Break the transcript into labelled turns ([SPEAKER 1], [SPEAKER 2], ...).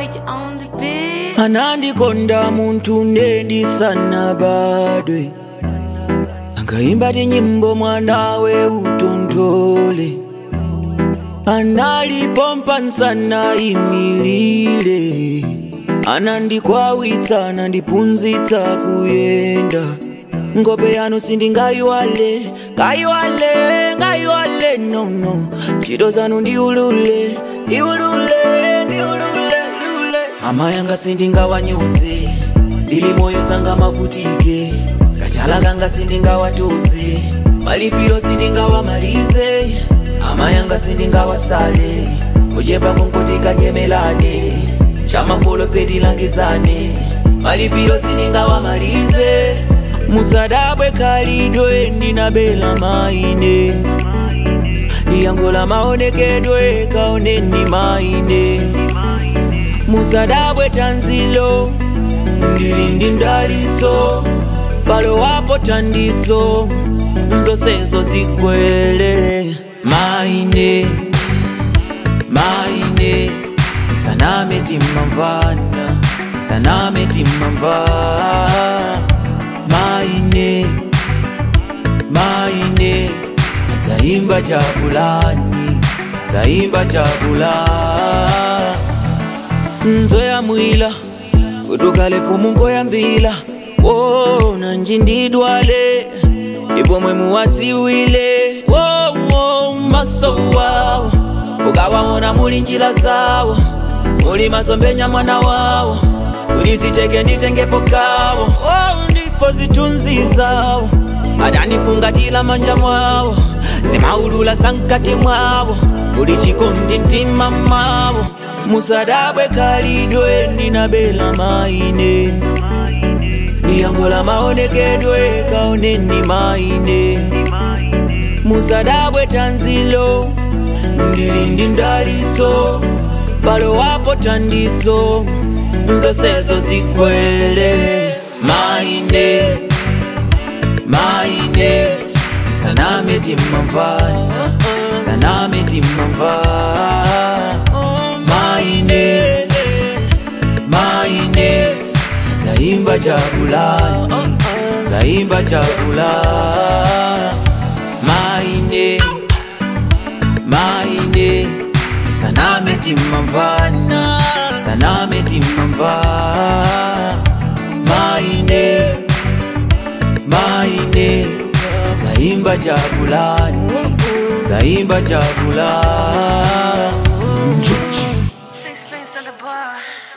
[SPEAKER 1] Rich on the beat.
[SPEAKER 2] anandikonda muntu ndendisanabadwe angaimba tinyimbo mwanawe utontole analipompa nsana imilile anandikwawitsa anandipunzitsa kuyenda ngope yanu sindingayiwale ngayiwale ngayiwale nono ntchito zanu ndiulule ndiulule ndiulule ndiulule ama yanga sindingawanyuze ndili moyo sanga mavutike kachala kanga sindingawatuze malipiro sindingawamalize ama yanga sindingawasale kuchepa kunkutika nyemelane chamafolo pedilangizane malipiro sindingawamalize musadabwe kalidwe ndinabela maine yangola maonekedwe kaoneni maine musadabwe tanzilo ndili ndi mdalitso palo wapo tandizo nzonsezo zikwele maine maine isaname timmamvana isaname timmamva maine maine zaimba chakulani zaimba chakula nzoya mwila kutukale fumu ngoyambila wona njindidwale ipomwe muwadziwile wowo maso wawo ukawawona muli njila zawo muli masombenya mwana wawo uliziteke nditengepo kawo oh, ndipo zitunzi zawo adanifungatila manja mwawo zimaulula sankati mwawo uli chikondi mtima mwawo musadabwe kalidwe ndinabela maine yangola maonekedwe kaoneni maine musadabwe tanzilo ndili ndi mdalitso palo wapo tandizo nzonsezo zikwele maine maine isaname timmamvana isaname timmamva maine maine zaimba chakulani zaimba chakula maine maine isaname timmamvana isaname timmamva maine maine zaimba chakulani zaimba chakula njuchi
[SPEAKER 1] Sixpence on the bar.